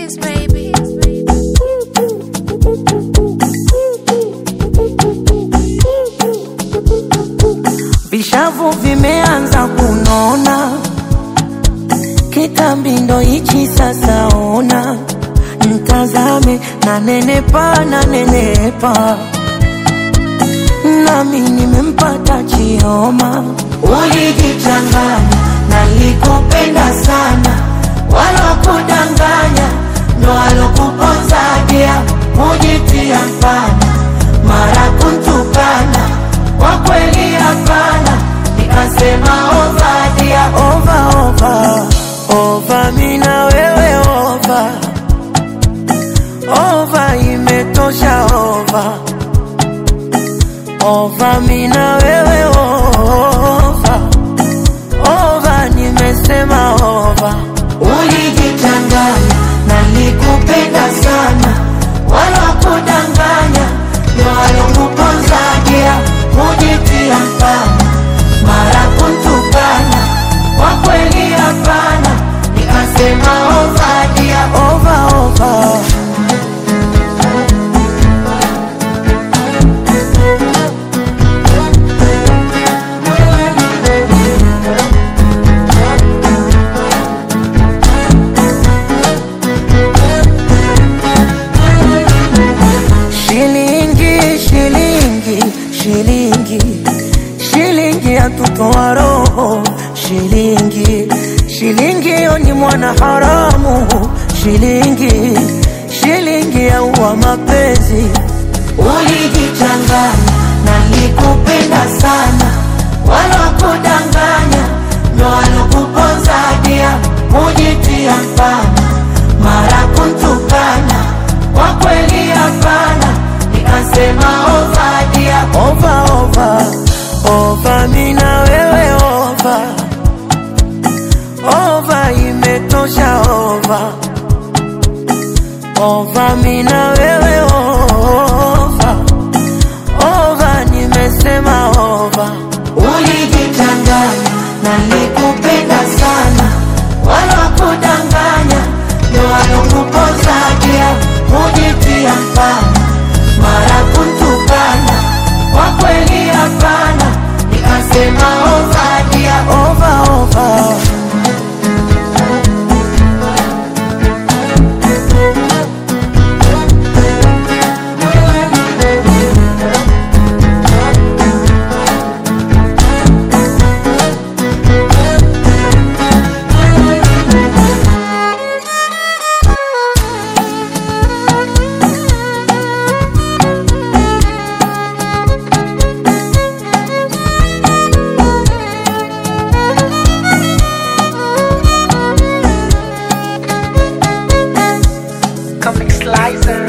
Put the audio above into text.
Beats, baby. Vishavu vimeanza kunona, kitambi ndo hichi sasa. Ona mtazame, na nenepa na nenepa, nami nimempata Chioma. Ulijichanganya na likupenda sana, wala kudanganya ndo alokuponzadia, mujitia mfana mara kuntukana kwa kweli hapana, nikasema ovadia ova ova ova, mina wewe ova ova, imetosha ova ova, mina wewe ova ova, nimesema ova. Ulijichanganya na likupenda sana, wala kudanganya ndo alokuponzagia mujitia mfana mara kuntukana kwa kweli hapana, nikasema ovadia ova ova. Shilingi, shilingi, shilingi, shilingi yatutoa roho. Shilingi, shilingi yo ni mwana haramu. Shilingi, shilingi yaua mapenzi. Ulijichanganya na likupenda sana, wala kudanganya ndo alokuponzadia, mujitia mfana mara kuntukana kwa kweli hapana, nikasema ovadia ova ova ova, mina wewe ova ova, imetosha ova ova, mina wewe ova ova, nimesema ova. Ulijichanganya na likupenda sana, wala kudanganya ndo alokupozadia, mujitia mfana mara kuntukana kwa kweli hapana, nikasema ovadia ova ova. Comic Slicer.